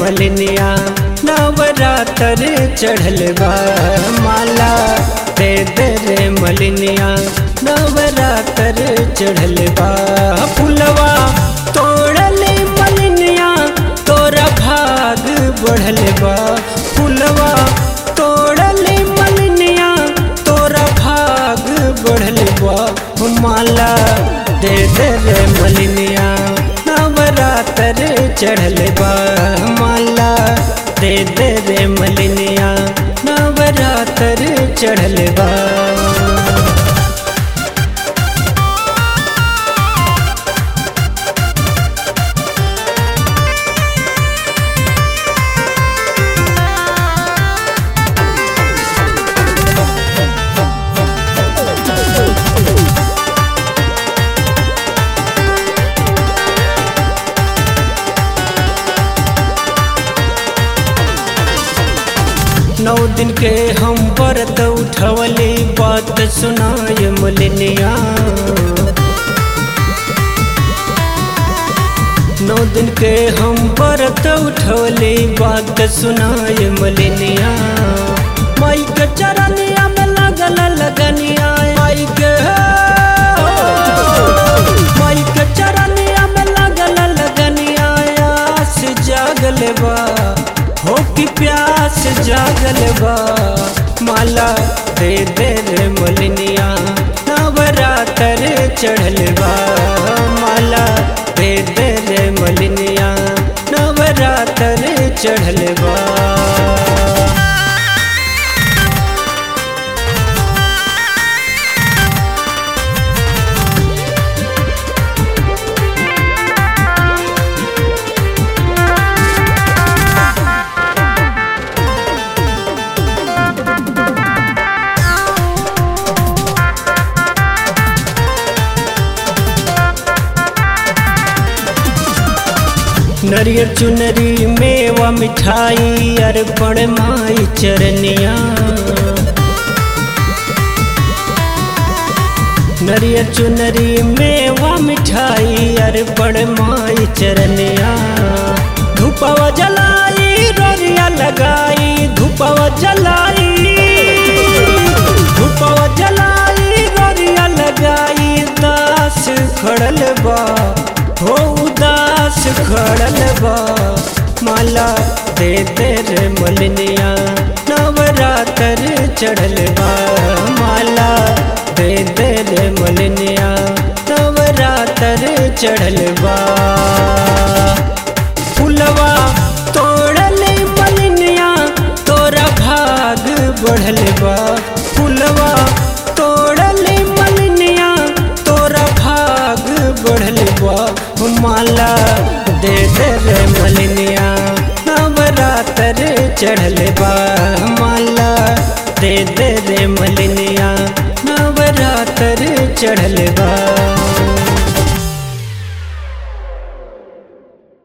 मलिनिया नवरात्र चढ़ल बा माला दे दे रे मलिनिया नवरात्र चढ़ल बा फुलवा तोड़ले मलिनिया तोरा भाग बढ़ल बा फुलवा तोड़ले मलिनिया तोरा भाग बढ़ल बा माला दे दे रे मलिनिया नवरात्र चढ़ल बा माला दे दे रे मलिनिया नवरात्र चढ़ल बा नौ दिन के हम व्रत उठवले बात सुनाय मलिनिया नौ दिन के हम व्रत उठवले बात सुनाय मलिनिया माई के चरनिया में लगल लगनिया माई के माई के चरनिया में लगल लगनिया आस जागल बा हो की प्यास जागल बा माला दे दे रे मलिनिया नवरात्र चढ़ल बा माला दे दे रे मलिनिया नवरात्र चढ़ल बा नरियर चुनरी मेवा मिठाई अर्पण माई चरनिया नरियर चुनरी मेवा मिठाई अर्पण माई चरनिया धूपवा जलाई रोरिया लगाई धूपवा जलाई धूपवा जलाई रोरिया लगाई दास खड़ल बा हो उदास खड़ल बा माला दे दे रे मलिनिया नवरात्र चढ़ल बा माला दे दे रे मलिनिया नवरात्र चढ़ल बा फुलवा तोड़ले मलिनिया तोरा भाग बढ़ल बा फुलवा तोड़ले मलिनिया तोरा भाग बढ़ल बा माला दे दे रे मलिनिया नवरात्र चढ़ल बा माला दे दे रे मलिनिया नवरात्र चढ़ल बा